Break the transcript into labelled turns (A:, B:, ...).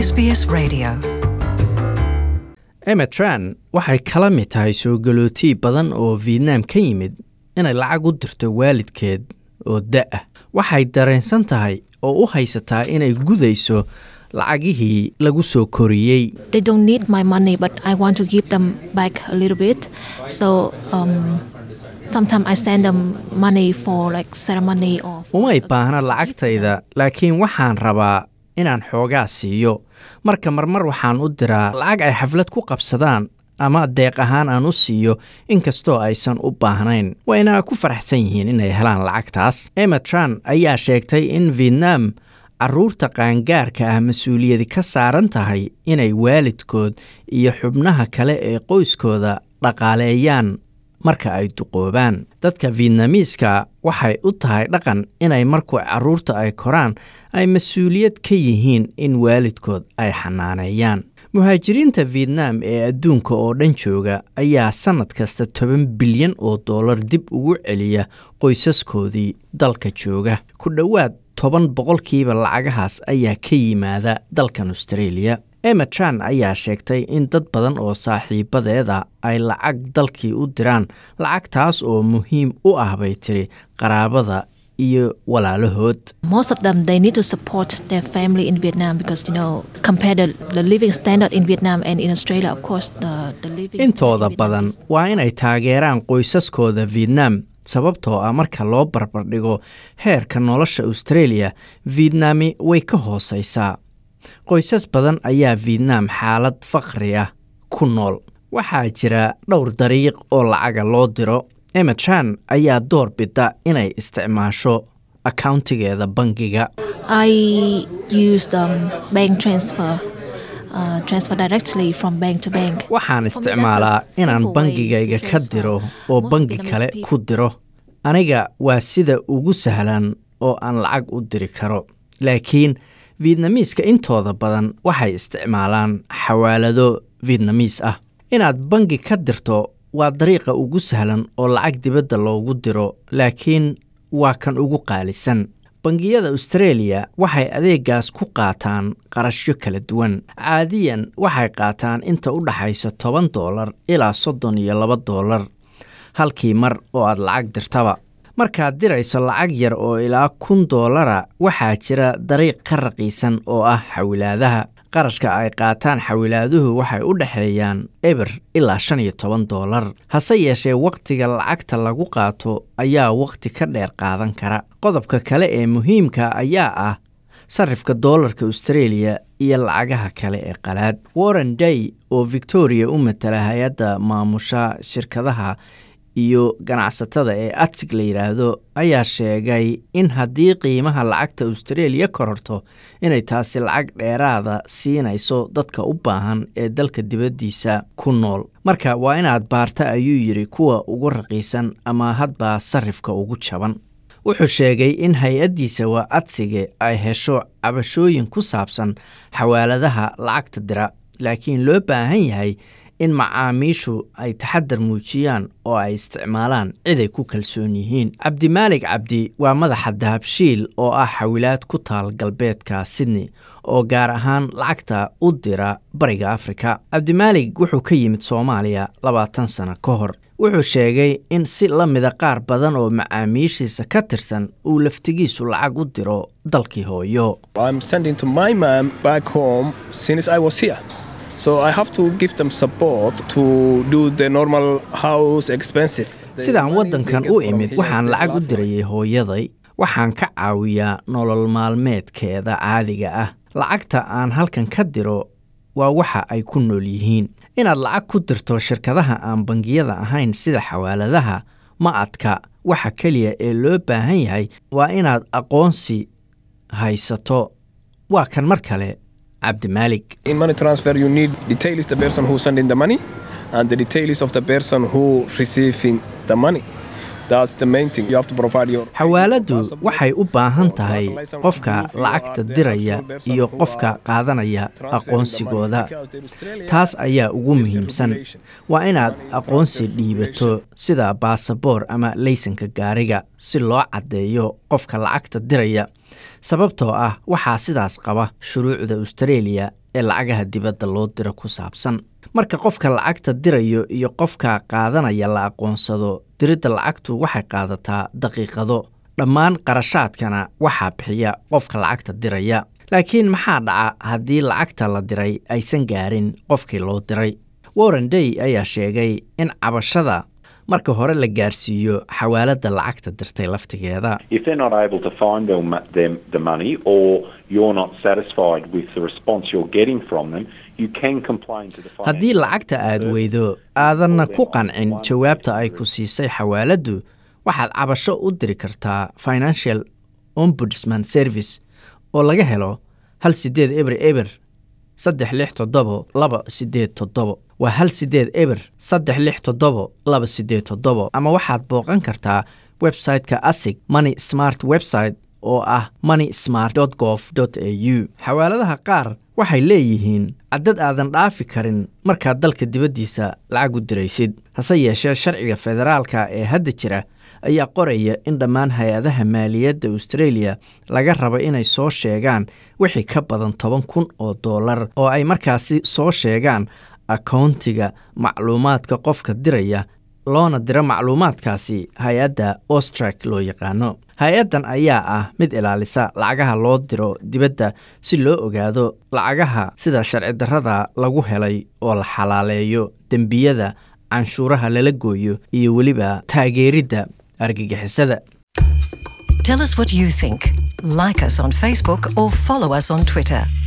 A: SBS Radio.
B: emetran waxay kala mid tahay soo galootii badan oo vietnam ka yimid inay lacag u dirto waalidkeed oo da-ah waxay dareensan tahay oo u haysataa inay gudayso lacagihii lagu soo koriyey
C: they don't need my money, but I want to give them back a little bit. So um, sometimes I send them money for like ceremony or. for
B: umay
C: a-
B: baahna lacagtayda laakiin waxaan rabaa inaan xoogaa siiyo marka marmar waxaan u diraa lacag ay xaflad ku qabsadaan ama deeq ahaan aan u siiyo inkastoo aysan u baahnayn wayna ku faraxsan yihiin inay helaan lacagtaas emetran ayaa sheegtay in vietnam caruurta qaangaarka ah mas-uuliyadi ka saaran tahay inay waalidkood iyo xubnaha kale ee qoyskooda dhaqaaleeyaan marka ay duqoobaan dadka vietnamiiska waxay u tahay dhaqan inay markuu caruurta ay koraan ay mas-uuliyad ka yihiin in waalidkood ay xanaaneeyaan muhaajiriinta vietnam ee adduunka oo dhan jooga ayaa sannad kasta toban bilyan oo dollar dib ugu celiya qoysaskoodii dalka jooga ku dhowaad toban boqolkiiba lacagahaas ayaa ka yimaada dalkan australia emetran ayaa sheegtay in dad badan oo saaxiibadeeda ay lacag dalkii u diraan lacagtaas oo muhiim u ah bay tiri qaraabada iyo walaalahood
C: Most of them they need to support their family in Vietnam because you know compare the, the living standard in Vietnam and in Australia, of course the the living standard
B: intooda
C: in Vietnam
B: badan
C: is-
B: waa inay taageeraan qoysaskooda vietnam sababtoo ah marka loo barbardhigo heerka nolosha australia vietnami way ka hoosaysaa qoysas badan ayaa vietnam xaalad faqri ah ku nool waxaa jira dhowr dariiq oo lacaga loo diro emetran ayaa door bida inay isticmaasho accountigeeda bangiga
C: I used um, bank transfer, uh, transfer directly from bank to bank.
B: waxaan
C: For me, that's a
B: isticmaalaa inaan
C: simple way
B: bangigayga
C: to
B: ka
C: transfer.
B: diro oo
C: Most
B: bangi
C: Vietnamese
B: kale
C: people-
B: ku diro aniga waa sida ugu sahlan oo aan lacag u diri karo laakiin vietnamiiska intooda badan waxay isticmaalaan xawaalado vietnamiis ah inaad bangi ka dirto waa dariiqa ugu sahlan oo lacag dibadda loogu diro laakiin waa kan ugu qaalisan bangiyada australia waxay adeegaas ku qaataan qarashyo kala duwan caadiyan waxay qaataan inta u dhaxaysa toban doolar ilaa soddon iyo laba doolar halkii mar oo aad lacag dirtaba markaad dirayso lacag yar oo ilaa kun doolara waxaa jira dariiq ka raqiisan oo ah xawilaadaha qarashka ay qaataan xawilaaduhu waxay u dhexeeyaan eber ilaa shan iyo toban doolar hase yeeshee wakhtiga lacagta lagu qaato ayaa wakhti ka dheer qaadan kara qodobka kale ee muhiimka ayaa ah sarifka doolarka australia iyo lacagaha kale ee qalaad warren day oo victoria u matala hay-adda maamusha shirkadaha iyo ganacsatada ee atig la yidhaahdo ayaa sheegay in haddii qiimaha lacagta australia kororto inay taasi lacag dheeraada siinayso dadka u baahan ee dalka dibaddiisa ku nool marka waa inaad baarta ayuu yidhi kuwa ugu raqiisan ama hadba sarifka ugu jaban wuxuu sheegay in hay-addiisa waa adsige ay hesho cabashooyin ku saabsan xawaaladaha lacagta dira laakiin loo baahan yahay in macaamiishu ay taxadar muujiyaan oo ay isticmaalaan ciday ku kalsoon yihiin cabdimaalig cabdi waa madaxa dahabshiil oo ah xawilaad ku taal galbeedka sydney oo gaar ahaan lacagta u dira bariga afrika cabdimaalig wuxuu ka yimid soomaaliya labaatan sano ka hor wuxuu sheegay in si la mida qaar badan oo macaamiishiisa ka tirsan uu laftigiisu lacag u diro dalkii hooyo
D: I'm sending to my mom back home since I was here. So I have to give them support to do the normal house expensive. The
B: sidaan
D: money
B: waddankan
D: they get
B: u
D: from
B: imid
D: here
B: waxaan
D: is
B: lacag u
D: enough for
B: dirayay hooyaday waxaan ka caawiyaa nolol maalmeedkeeda caadiga ah lacagta aan halkan ka diro waa waxa ay ku nool yihiin inaad lacag ku dirto shirkadaha aan bangiyada ahayn sida xawaaladaha ma adka waxa keliya ee loo baahan yahay waa inaad aqoonsi haysato waa kan mar kale cabdimaalig
D: In money transfer, you need detail is the person who sending the money, and the detail is of the person who receiving the money. That's the main thing. You have to provide your.
B: xawaaladdu waxay u baahan tahay qofka lacagta diraya iyo qofka qaadanaya aqoonsigooda taas ayaa ugu muhiimsan waa inaad aqoonsi dhiibato sida baasaboor ama laysanka gaariga si loo caddeeyo qofka lacagta diraya sababtoo ah waxaa sidaas qaba shuruucda australia ee lacagaha dibadda loo diro ku saabsan marka qofka lacagta dirayo iyo qofka qaadanaya la aqoonsado diridda lacagtu waxay qaadataa daqiiqado dhammaan qarashaadkana waxaa bixiya qofka lacagta diraya laakiin maxaa dhaca haddii lacagta la diray aysan gaarin qofkii loo diray warren day ayaa sheegay in cabashada marka hore la gaarsiiyo xawaaladda lacagta dirtay laftigeeda
A: If they're not able to find their, mo- them, the money or you're not satisfied with the response you're getting from them, you can complain to the
B: haddii
A: financial
B: lacagta aad
A: service.
B: weydo aadanna ku qancin jawaabta ay ku siisay xawaaladdu waxaad cabasho u diri kartaa financial ombudsman service oo laga helo hal sideed eber eber saddex lix toddobo laba sideed toddobo waa hal sideed eber saddex lix toddobo laba sideed toddobo ama waxaad booqan kartaa website-ka asig money smart website oo ah money smart gov au xawaaladaha qaar waxay leeyihiin caddad aadan dhaafi karin markaad dalka dibaddiisa lacag u diraysid hase yeeshee sharciga federaalka ee hadda jira ayaa qoraya in dhammaan hay-adaha maaliyadda australia laga rabo inay soo sheegaan wixii ka badan toban kun oo dollar oo ay markaasi soo sheegaan akoontiga macluumaadka qofka diraya loona diro macluumaadkaasi hay-adda ostrak loo yaqaano hay-addan ayaa ah mid ilaalisa lacagaha loo diro dibadda si loo ogaado lacagaha sida sharci darrada lagu helay oo la xalaaleeyo dembiyada canshuuraha lala gooyo iyo weliba taageeridda argagixisada
E: Tell us what you think. Like us on Facebook or follow us on Twitter.